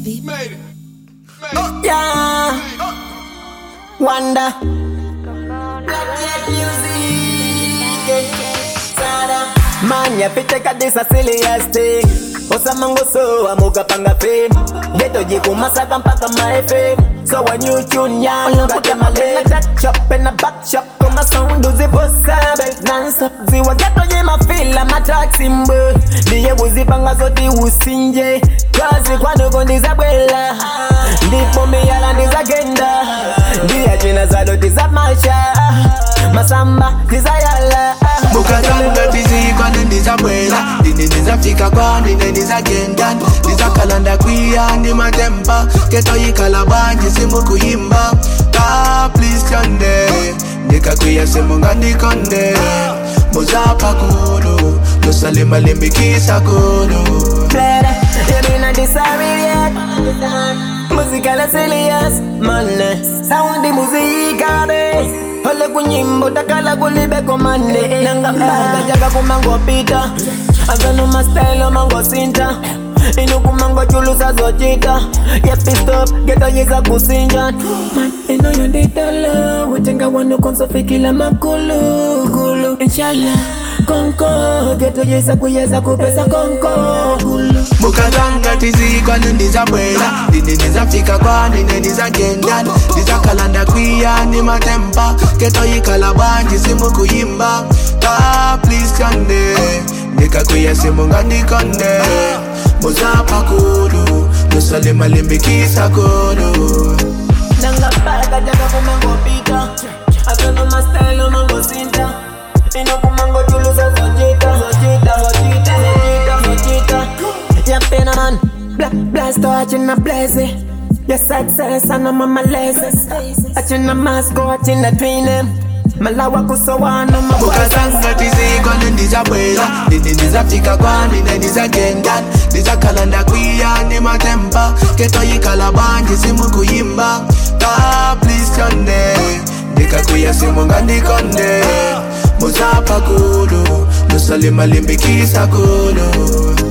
Made it. Yeah. Wonder. Black Jet Music. Sada. Man, ya pite kadisa serious thing. Osamango so amuka panga fame. Geto jiku masaka mpaka my fame. So when you tune ya, got my leg. Chop in the back shop, come sound do the bossa belt non-stop. Ziwa geto jima feel I'm a taxi mbo. Diye uzipanga zote usinje. Kazi kwano kondiza bwela. Ndipo miyala ndizagenda. Ndiye jina za doti za masha. Masamba tizayala. mukatanga tizikwane ndizabwela ndine ndizafika kwani ndizagenda ndizakalanda kwiya ndi matemba ketoyikhala banji simukuyimba ka please tyonde ndikakwiya simungandikonde muzapha kulu lusalimalimbikisa kulu Clara, you mean I disagree yet? Musical serious, man. Sound the music be. Ole kunyimbo takala kulibe komande Nanga mbaga jaga kumango pita Agano ma style mango sinta Inu kumango chulusa zochita Yepi stop, geta yeza kusinja Man, ino yondita lo Utenga wano konso fikila makulu Gulu, inshallah Konko, geta yeza kuyeza kupesa konko Gulu mukatanga tizikwane ndizabwela ndine ndizafika kwanine ndizagenda ndizakalanda kwiya ndi matemba ketoyikhala banji simukuyimba ka please tyonde ndikakwiya simungandikonde muzapha kulu lusalimalimbikisa kulu Nanga paraka jaga kumango pita Agano ma style mango sinta Ino kumango chulusa zochita Zochita, zochita, zochita, zochita Ya pena man Black blast achina blaze Ya success ana mama lazy Achina masko achina twine Malawa kusowana mabwaza mukatanga tizikwane ndizabwela ndine ndizafika kwanine ndizagenda ndizakhalanda kwiya ndi matemba ketoyikhala banji simukuyimba ka please tyonde ndikakwiya simungandikonde muzapha kulu lusalimalimbikisa kulu